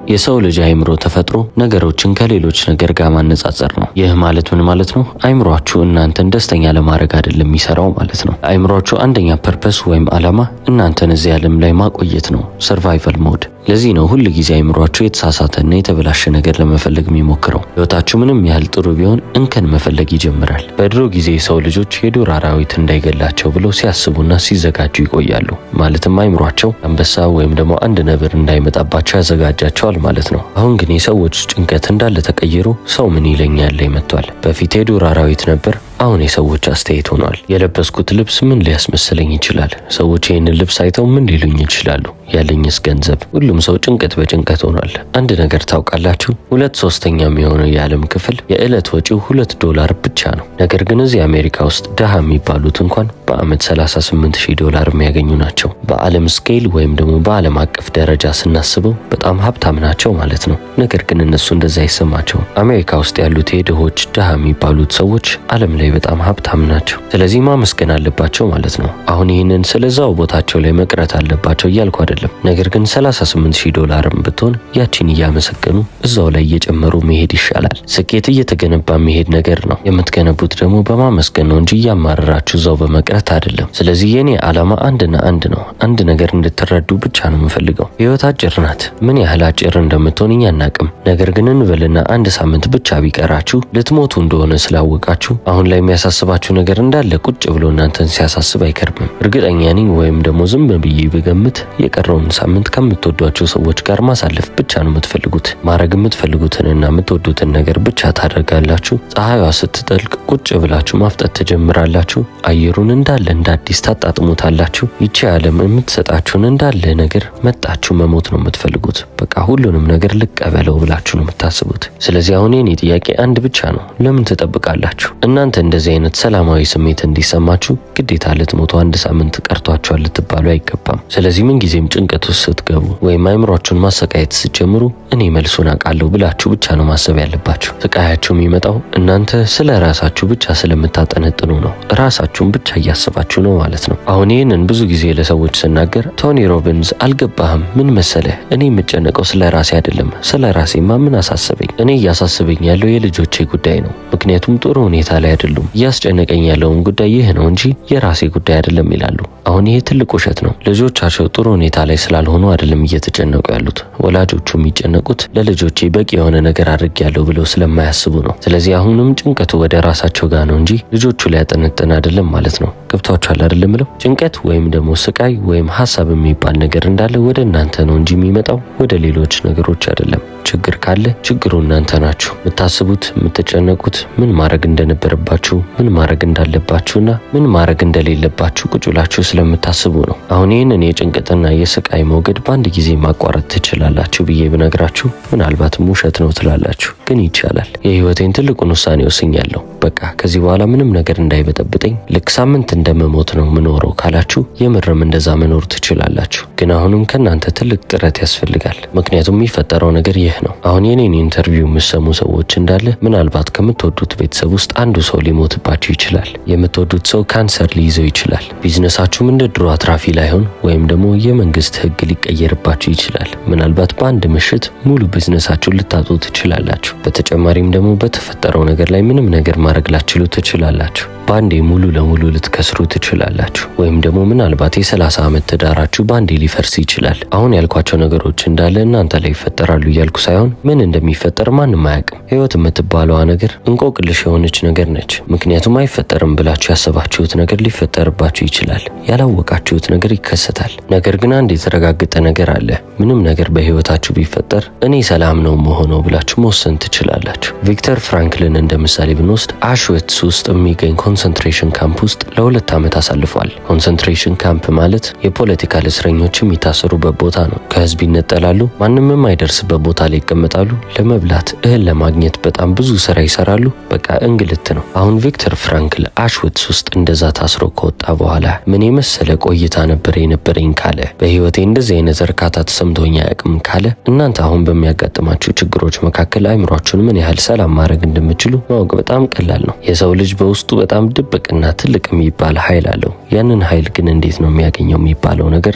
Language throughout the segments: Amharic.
የሰው ልጅ አእምሮ ተፈጥሮ ነገሮችን ከሌሎች ነገር ጋር ማነጻጸር ነው። ይህ ማለት ምን ማለት ነው? አእምሯችሁ እናንተን ደስተኛ ለማድረግ አይደለም የሚሰራው ማለት ነው። አእምሯችሁ አንደኛ ፐርፐስ ወይም ዓላማ እናንተን እዚህ ዓለም ላይ ማቆየት ነው፣ ሰርቫይቫል ሞድ። ለዚህ ነው ሁል ጊዜ አእምሯችሁ የተሳሳተና የተበላሸ ነገር ለመፈለግ የሚሞክረው። ሕይወታችሁ ምንም ያህል ጥሩ ቢሆን እንከን መፈለግ ይጀምራል። በድሮ ጊዜ የሰው ልጆች የዱር አራዊት እንዳይገላቸው ብለው ሲያስቡና ሲዘጋጁ ይቆያሉ። ማለትም አእምሯቸው አንበሳ ወይም ደግሞ አንድ ነብር እንዳይመጣባቸው ያዘጋጃቸዋል ማለት ነው። አሁን ግን የሰዎች ጭንቀት እንዳለ ተቀይሮ ሰው ምን ይለኛል ላይ መጥቷል። በፊት የዱር አራዊት ነበር፣ አሁን የሰዎች አስተያየት ሆኗል። የለበስኩት ልብስ ምን ሊያስመስለኝ ይችላል? ሰዎች ይህንን ልብስ አይተው ምን ሊሉኝ ይችላሉ? ያለኝስ ገንዘብ? ሁሉም ሰው ጭንቀት በጭንቀት ሆኗል። አንድ ነገር ታውቃላችሁ? ሁለት ሶስተኛ የሚሆነው የዓለም ክፍል የዕለት ወጪው ሁለት ዶላር ብቻ ነው። ነገር ግን እዚህ አሜሪካ ውስጥ ድሃ የሚባሉት እንኳን በዓመት 38 ሺህ ዶላር የሚያገኙ ናቸው። በዓለም ስኬል ወይም ደግሞ በዓለም አቀፍ ደረጃ ስናስበው በጣም ሀብታም ናቸው ማለት ነው። ነገር ግን እነሱ እንደዛ አይሰማቸውም። አሜሪካ ውስጥ ያሉት የድሆች ድሃ የሚባሉት ሰዎች ዓለም ላይ በጣም ሀብታም ናቸው። ስለዚህ ማመስገን አለባቸው ማለት ነው። አሁን ይህንን ስለዛው ቦታቸው ላይ መቅረት አለባቸው እያልኩ አይደለም። ነገር ግን 38 ሺህ ዶላርም ብትሆን ያቺን እያመሰገኑ እዛው ላይ እየጨመሩ መሄድ ይሻላል። ስኬት እየተገነባ መሄድ ነገር ነው። የምትገነቡት ደግሞ በማመስገን ነው እንጂ እያማረራችሁ እዛው በመቅረት አይደለም። ስለዚህ የኔ ዓላማ አንድና አንድ ነው። አንድ ነገር እንድትረዱ ብቻ ነው የምፈልገው። ህይወት አጭር ናት። ምን ያህል አጭር እንደምትሆን እኛ አናቅም። ነገር ግን እንበልና አንድ ሳምንት ብቻ ቢቀራችሁ ልትሞቱ እንደሆነ ስላወቃችሁ አሁን ላይ የሚያሳስባችሁ ነገር እንዳለ ቁጭ ብሎ እናንተን ሲያሳስብ አይከርምም። እርግጠኛ ነኝ ወይም ደግሞ ዝም ብዬ ብገምት የቀረውን ሳምንት ከምትወዷቸው ሰዎች ጋር ማሳለፍ ብቻ ነው የምትፈልጉት። ማድረግ የምትፈልጉትንና የምትወዱትን ነገር ብቻ ታደርጋላችሁ። ፀሐይዋ ስትጠልቅ ቁጭ ብላችሁ ማፍጠት ትጀምራላችሁ። አየሩን እንዳለ እንደ አዲስ ታጣጥሙታላችሁ። ይቺ ዓለም የምትሰጣችሁን እንዳለ ነገር መጣችሁ መሞት ነው የምትፈልጉት። በቃ ሁሉንም ነገር ልቀበለው ብላችሁ ነው የምታስቡት። ስለዚህ አሁን የኔ ጥያቄ አንድ ብቻ ነው። ለምን ትጠብቃላችሁ? እናንተ እንደዚህ አይነት ሰላማዊ ስሜት እንዲሰማችሁ ግዴታ ልትሞቱ አንድ ሳምንት ቀርቷችኋል ልትባሉ አይገባም። ስለዚህ ምንጊዜም ጭንቀት ውስጥ ስትገቡ ወይም አይምሯችሁን ማሰቃየት ስትጀምሩ እኔ መልሱን አውቃለሁ ብላችሁ ብቻ ነው ማሰብ ያለባችሁ። ስቃያችሁ የሚመጣው እናንተ ስለ ራሳችሁ ብቻ ስለምታጠነጥኑ ነው። ራሳችሁን ብቻ እያስባችሁ ነው ማለት ነው። አሁን ይህንን ብዙ ጊዜ ለሰዎች ስናገር ቶኒ ሮቢንስ አልገባህም፣ ምን መሰለህ፣ እኔ የምጨነቀው ስለ ራሴ አይደለም። ስለ ራሴማ ምን አሳሰበኝ? እኔ እያሳስበኝ ያለው የልጆቼ ጉዳይ ነው። ምክንያቱም ጥሩ ሁኔታ ላይ አይደሉም። እያስጨነቀኝ ያለውን ጉዳይ ይህ ነው እንጂ የራሴ ጉዳይ አይደለም ይላሉ። አሁን ይሄ ትልቅ ውሸት ነው። ልጆቻቸው ጥሩ ሁኔታ ላይ ስላልሆኑ አይደለም እየተጨነቁ ያሉት። ወላጆቹ የሚጨነቁት ለልጆቼ በቂ የሆነ ነገር አድርጌያለሁ ብለው ስለማያስቡ ነው። ስለዚህ አሁንም ጭንቀቱ ወደ ራሳቸው ጋር ነው እንጂ ልጆቹ ላይ ያጠነጥን አይደለም ማለት ነው። ገብቷችኋል አይደለም ብለው ጭንቀት ወይም ደግሞ ስቃይ ወይም ሀሳብ የሚባል ነገር እንዳለ ወደ እናንተ ነው እንጂ የሚመጣው ወደ ሌሎች ነገሮች አይደለም። ችግር ካለ ችግሩ እናንተ ናችሁ። የምታስቡት የምትጨነቁት ምን ማድረግ እንደነበረባችሁ ምን ማድረግ እንዳለባችሁና ምን ማድረግ እንደሌለባችሁ ቁጭ ብላችሁ ስለምታስቡ ነው። አሁን ይህንን የጭንቀትና የስቃይ ሞገድ በአንድ ጊዜ ማቋረጥ ትችላላችሁ ብዬ ብነግራችሁ ምናልባትም ውሸት ነው ትላላችሁ፣ ግን ይቻላል። የህይወቴን ትልቁን ውሳኔ ወስኛለሁ። በቃ ከዚህ በኋላ ምንም ነገር እንዳይበጠብጠኝ ልክ ሳምንት እንደምሞት ነው ምኖረው ካላችሁ የምርም እንደዛ መኖር ትችላላችሁ። ግን አሁንም ከእናንተ ትልቅ ጥረት ያስፈልጋል። ምክንያቱም የሚፈጠረው ነገር ይህ ነው። አሁን የኔን ኢንተርቪው የምሰሙ ሰዎች እንዳለ ምናልባት ከምትወዱት ቤተሰብ ውስጥ አንዱ ሰው ሊሞትባችሁ ይችላል። የምትወዱት ሰው ካንሰር ሊይዘው ይችላል። ቢዝነሳችሁም እንደ ድሮ አትራፊ ላይሆን ወይም ደግሞ የመንግስት ህግ ሊቀየርባችሁ ይችላል። ምናልባት በአንድ ምሽት ሙሉ ቢዝነሳችሁን ልታጡ ትችላላችሁ። በተጨማሪም ደግሞ በተፈጠረው ነገር ላይ ምንም ነገር ማድረግ ላችሉ ትችላላችሁ። በአንዴ ሙሉ ለሙሉ ልትከስሩ ትችላላችሁ። ወይም ደግሞ ምናልባት የ30 ዓመት ትዳራችሁ በአንዴ ሊፈርስ ይችላል። አሁን ያልኳቸው ነገሮች እንዳለ እናንተ ላይ ይፈጠራሉ እያልኩ ሳይሆን ምን እንደሚፈጠር ማንም አያውቅም። ህይወት የምትባለዋ ነገር እንቆቅልሽ የሆነች ነገር ነች። ምክንያቱም አይፈጠርም ብላችሁ ያሰባችሁት ነገር ሊፈጠርባችሁ ይችላል። ያላወቃችሁት ነገር ይከሰታል። ነገር ግን አንድ የተረጋገጠ ነገር አለ። ምንም ነገር በህይወታችሁ ቢፈጠር እኔ ሰላም ነው መሆነው ብላችሁ መወሰን ትችላላችሁ። ቪክተር ፍራንክልን እንደ ምሳሌ ብንወስድ አሽዌትስ ውስጥ የሚገኝ ኮንሰንትሬሽን ካምፕ ውስጥ ለሁለት ዓመት አሳልፏል። ኮንሰንትሬሽን ካምፕ ማለት የፖለቲካል እስረኞች የሚታሰሩበት ቦታ ነው። ከህዝብ ይነጠላሉ፣ ማንም የማይደርስበት ቦታ ላይ ይቀመጣሉ። ለመብላት እህል ለማግኘት በጣም ብዙ ስራ ይሰራሉ። በቃ እንግልት ነው። አሁን ቪክተር ፍራንክል አሽዌትስ ውስጥ እንደዛ ታስሮ ከወጣ በኋላ ምን የመሰለ ቆይታ ነበር የነበረኝ ካለ፣ በህይወቴ እንደዚህ አይነት እርካታ ተሰምቶኝ አያውቅም ካለ፣ እናንተ አሁን በሚያጋጥማችሁ ችግሮች መካከል አይምሯችሁን ምን ያህል ሰላም ማድረግ እንደምችሉ ማወቅ በጣም ቀላል ነው። የሰው ልጅ በውስጡ በጣም ድብቅና ትልቅ የሚባል ኃይል አለው። ያንን ኃይል ግን እንዴት ነው የሚያገኘው የሚባለው ነገር ትልቁ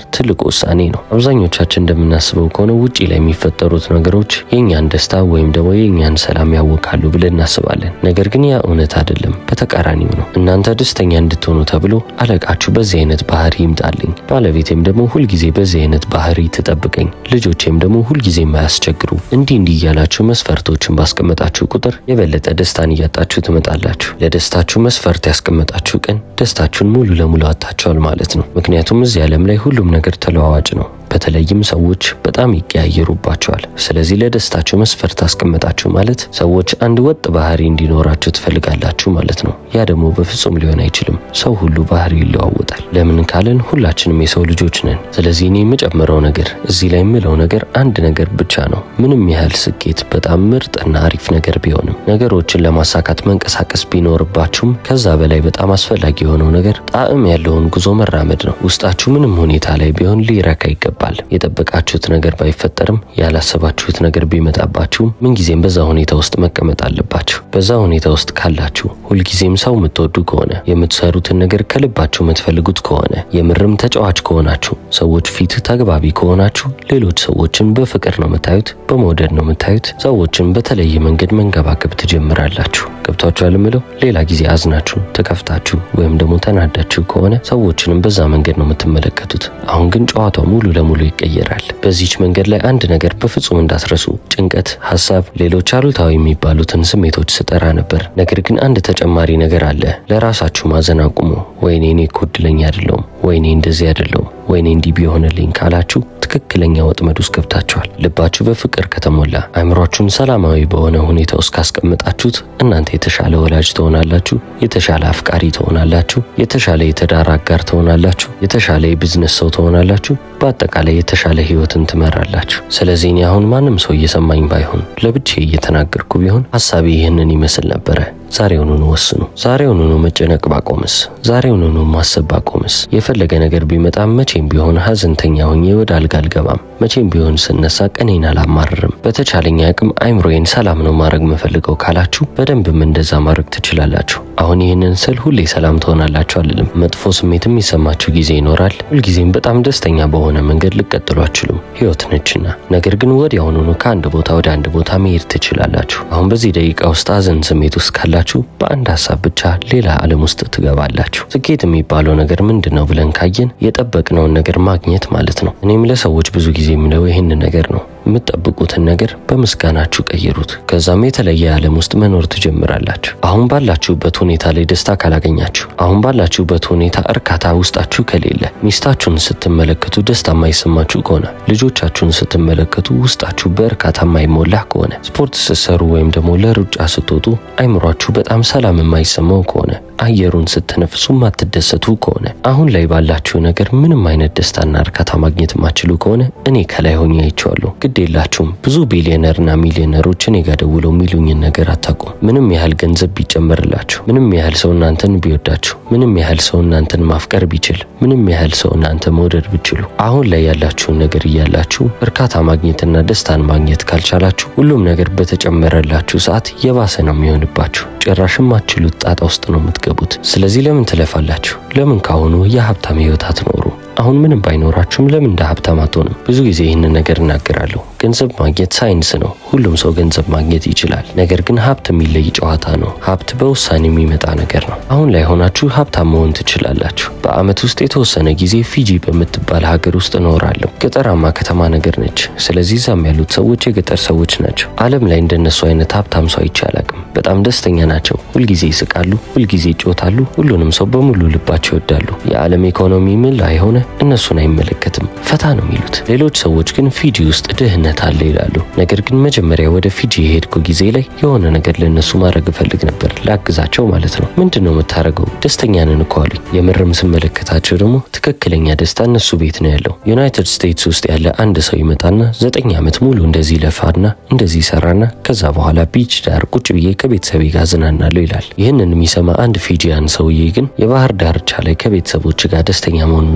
ውሳኔ ነው። አብዛኞቻችን እንደምናስበው ከሆነ ውጪ ላይ የሚፈጠሩት ነገሮች የእኛን ደስታ ወይም ደግሞ የእኛን ሰላም ያወካሉ ብለን እናስባለን። ነገር ግን ያ እውነት አይደለም፣ በተቃራኒው ነው። እናንተ ደስተኛ እንድትሆኑ ተብሎ አለቃችሁ በዚህ አይነት ባህሪ ይምጣልኝ፣ ባለቤቴም ደግሞ ሁልጊዜ በዚህ አይነት ባህሪ ትጠብቀኝ፣ ልጆቼም ደግሞ ሁልጊዜ የማያስቸግሩ እንዲህ እንዲህ እያላችሁ መስፈርቶችን ባስቀመጣችሁ ቁጥር የበለጠ ደስታን እያጣችሁ ትመጣላችሁ። ለደስታችሁ መስፈርት ያስቀመጣችሁ ቀን ደስታችሁን ሙሉ ለሙሉ አጥታችኋል ማለት ነው። ምክንያቱም እዚህ ዓለም ላይ ሁሉም ነገር ተለዋዋጭ ነው። በተለይም ሰዎች በጣም ይቀያየሩባቸዋል። ስለዚህ ለደስታችሁ መስፈርት አስቀመጣችሁ ማለት ሰዎች አንድ ወጥ ባህሪ እንዲኖራችሁ ትፈልጋላችሁ ማለት ነው። ያ ደግሞ በፍጹም ሊሆን አይችልም። ሰው ሁሉ ባህሪ ይለዋወጣል። ለምን ካልን ሁላችንም የሰው ልጆች ነን። ስለዚህ እኔ የምጨምረው ነገር እዚህ ላይ የምለው ነገር አንድ ነገር ብቻ ነው። ምንም ያህል ስኬት በጣም ምርጥና አሪፍ ነገር ቢሆንም ነገሮችን ለማሳካት መንቀሳቀስ ቢኖርባችሁም ከዛ በላይ በጣም አስፈላጊ የሆነው ነገር ጣዕም ያለውን ጉዞ መራመድ ነው። ውስጣችሁ ምንም ሁኔታ ላይ ቢሆን ሊረካ ይገባል። የጠበቃችሁት ነገር ባይፈጠርም ያላሰባችሁት ነገር ቢመጣባችሁም ምንጊዜም በዛ ሁኔታ ውስጥ መቀመጥ አለባችሁ። በዛ ሁኔታ ውስጥ ካላችሁ ሁልጊዜም ሰው የምትወዱ ከሆነ የምትሰሩትን ነገር ከልባችሁ የምትፈልጉት ከሆነ የምርም ተጫዋች ከሆናችሁ ሰዎች ፊት ተግባቢ ከሆናችሁ ሌሎች ሰዎችን በፍቅር ነው የምታዩት፣ በመውደድ ነው የምታዩት። ሰዎችን በተለየ መንገድ መንከባከብ ትጀምራላችሁ። ገብቷችኋል የምለው ሌላ ጊዜ አዝናችሁ ተከፍታችሁ ወይም ደግሞ ተናዳችሁ ከሆነ ሰዎችንም በዛ መንገድ ነው የምትመለከቱት። አሁን ግን ጨዋታው ሙሉ ለሙሉ ይቀየራል። በዚች መንገድ ላይ አንድ ነገር በፍጹም እንዳትረሱ። ጭንቀት፣ ሀሳብ፣ ሌሎች አሉታዊ የሚባሉትን ስሜቶች ስጠራ ነበር። ነገር ግን አንድ ተጨማሪ ነገር አለ። ለራሳችሁ ማዘን አቁሙ። ወይኔ እኔ እኮ እድለኛ አይደለሁም፣ ወይኔ እንደዚህ አይደለሁም፣ ወይኔ እንዲህ ቢሆንልኝ ካላችሁ ትክክለኛ ወጥመድ ውስጥ ገብታችኋል። ልባችሁ በፍቅር ከተሞላ አእምሯችሁን ሰላማዊ በሆነ ሁኔታ ውስጥ ካስቀመጣችሁት እናንተ የተሻለ ወላጅ ትሆናላችሁ፣ የተሻለ አፍቃሪ ትሆናላችሁ፣ የተሻለ የትዳር አጋር ትሆናላችሁ፣ የተሻለ የቢዝነስ ሰው ትሆናላችሁ። በአጠቃላይ የተሻለ ህይወትን ትመራላችሁ። ስለዚህ እኔ አሁን ማንም ሰው እየሰማኝ ባይሆን ለብቻዬ እየተናገርኩ ቢሆን ሀሳቤ ይህንን ይመስል ነበረ። ዛሬውኑኑ ወስኑ። ዛሬውኑኑ መጨነቅ ባቆምስ፣ ዛሬውኑኑ ማሰብ ባቆምስ፣ የፈለገ ነገር ቢመጣም መቼም ቢሆን ሀዘንተኛ ሆኜ ወደ አልጋ አልገባም። መቼም ቢሆን ስነሳ ቀኔን አላማርርም። በተቻለኝ አቅም አይምሮዬን ሰላም ነው ማድረግ የምፈልገው ካላችሁ በደንብም እንደዛ ማድረግ ትችላላችሁ። አሁን ይህንን ስል ሁሌ ሰላም ትሆናላችሁ አልልም። መጥፎ ስሜትም የሚሰማችሁ ጊዜ ይኖራል። ሁልጊዜም በጣም ደስተኛ በሆነ መንገድ ልቀጥሉ አትችሉም፣ ህይወት ነችና። ነገር ግን ወዲያውኑኑ ከአንድ ቦታ ወደ አንድ ቦታ መሄድ ትችላላችሁ። አሁን በዚህ ደቂቃ ውስጥ ሀዘን ስሜት ውስጥ ካላችሁ በአንድ ሀሳብ ብቻ ሌላ ዓለም ውስጥ ትገባላችሁ። ስኬት የሚባለው ነገር ምንድን ነው ብለን ካየን የጠበቅነውን ነገር ማግኘት ማለት ነው። እኔም ለሰዎች ብዙ ጊዜ የምለው ይህንን ነገር ነው። የምትጠብቁትን ነገር በምስጋናችሁ ቀይሩት። ከዛም የተለየ ዓለም ውስጥ መኖር ትጀምራላችሁ። አሁን ባላችሁበት ሁኔታ ላይ ደስታ ካላገኛችሁ፣ አሁን ባላችሁበት ሁኔታ እርካታ ውስጣችሁ ከሌለ፣ ሚስታችሁን ስትመለከቱ ደስታ የማይሰማችሁ ከሆነ፣ ልጆቻችሁን ስትመለከቱ ውስጣችሁ በእርካታ የማይሞላ ከሆነ፣ ስፖርት ስትሰሩ ወይም ደግሞ ለሩጫ ስትወጡ አይምሯችሁ በጣም ሰላም የማይሰማው ከሆነ፣ አየሩን ስትነፍሱ የማትደሰቱ ከሆነ፣ አሁን ላይ ባላችሁ ነገር ምንም አይነት ደስታና እርካታ ማግኘት የማትችሉ ከሆነ እኔ ከላይ ሆኜ አይቼዋለሁ። ግድ የላችሁም። ብዙ ቢሊዮነርና ሚሊዮነሮች እኔ ጋ ደውለው የሚሉኝን ነገር አታውቁም። ምንም ያህል ገንዘብ ቢጨመርላችሁ፣ ምንም ያህል ሰው እናንተን ቢወዳችሁ፣ ምንም ያህል ሰው እናንተን ማፍቀር ቢችል፣ ምንም ያህል ሰው እናንተ መውደድ ብችሉ፣ አሁን ላይ ያላችሁን ነገር እያላችሁ እርካታ ማግኘትና ደስታን ማግኘት ካልቻላችሁ ሁሉም ነገር በተጨመረላችሁ ሰዓት የባሰ ነው የሚሆንባችሁ። ጭራሽም ማትችሉት ጣጣ ውስጥ ነው የምትገቡት። ስለዚህ ለምን ትለፋላችሁ? ለምን ካሁኑ የሀብታም ህይወት አትኖሩ? አሁን ምንም ባይኖራችሁም ለምን እንደ ሀብታም አትሆንም? ብዙ ጊዜ ይህንን ነገር እናገራለሁ። ገንዘብ ማግኘት ሳይንስ ነው። ሁሉም ሰው ገንዘብ ማግኘት ይችላል። ነገር ግን ሀብት የሚለይ ጨዋታ ነው። ሀብት በውሳኔ የሚመጣ ነገር ነው። አሁን ላይ ሆናችሁ ሀብታም መሆን ትችላላችሁ። በአመት ውስጥ የተወሰነ ጊዜ ፊጂ በምትባል ሀገር ውስጥ እኖራለሁ። ገጠራማ ከተማ ነገር ነች። ስለዚህ እዛም ያሉት ሰዎች የገጠር ሰዎች ናቸው። ዓለም ላይ እንደነሱ አይነት ሀብታም ሰው አይቼ አላቅም። በጣም ደስተኛ ናቸው። ሁልጊዜ ይስቃሉ፣ ሁልጊዜ ይጮታሉ። ሁሉንም ሰው በሙሉ ልባቸው ይወዳሉ። የዓለም ኢኮኖሚ ምን ላይ ሆነ እነሱን አይመለከትም። ፈታ ነው የሚሉት። ሌሎች ሰዎች ግን ፊጂ ውስጥ ድህነት አለ ይላሉ። ነገር ግን መጀመሪያ ወደ ፊጂ የሄድኩ ጊዜ ላይ የሆነ ነገር ለእነሱ ማድረግ እፈልግ ነበር፣ ላግዛቸው ማለት ነው። ምንድን ነው የምታደርገው? ደስተኛ ነን እኮ አሉኝ። የምርም ስመለከታቸው ደግሞ ትክክለኛ ደስታ እነሱ ቤት ነው ያለው። ዩናይትድ ስቴትስ ውስጥ ያለ አንድ ሰው ይመጣና ዘጠኝ ዓመት ሙሉ እንደዚህ ለፋና እንደዚህ ሰራና ከዛ በኋላ ቢች ዳር ቁጭ ብዬ ከቤተሰቤ ጋር ዝናናለሁ ይላል። ይህንን የሚሰማ አንድ ፊጂያን ሰውዬ ግን የባህር ዳርቻ ላይ ከቤተሰቦች ጋር ደስተኛ መሆን የምትፈልግ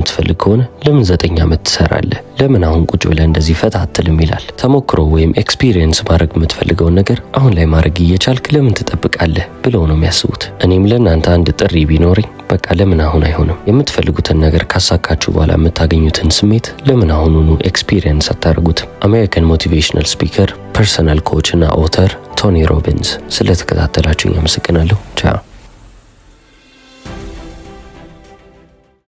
ከሆነ ለምን ዘጠኝ ዓመት ትሰራለህ? ለምን አሁን ቁጭ ብለህ እንደዚህ ፈታ አትልም? ይላል። ተሞክሮ ወይም ኤክስፒሪየንስ ማድረግ የምትፈልገውን ነገር አሁን ላይ ማድረግ እየቻልክ ለምን ትጠብቃለህ ብለው ነው የሚያስቡት። እኔም ለእናንተ አንድ ጥሪ ቢኖረኝ በቃ ለምን አሁን አይሆንም? የምትፈልጉትን ነገር ካሳካችሁ በኋላ የምታገኙትን ስሜት ለምን አሁኑኑ ኤክስፒሪየንስ አታደርጉትም? አሜሪካን ሞቲቬሽናል ስፒከር ፐርሰናል ኮች እና ኦተር ቶኒ ሮቢንስ። ስለተከታተላችሁኝ አመሰግናለሁ። ቻው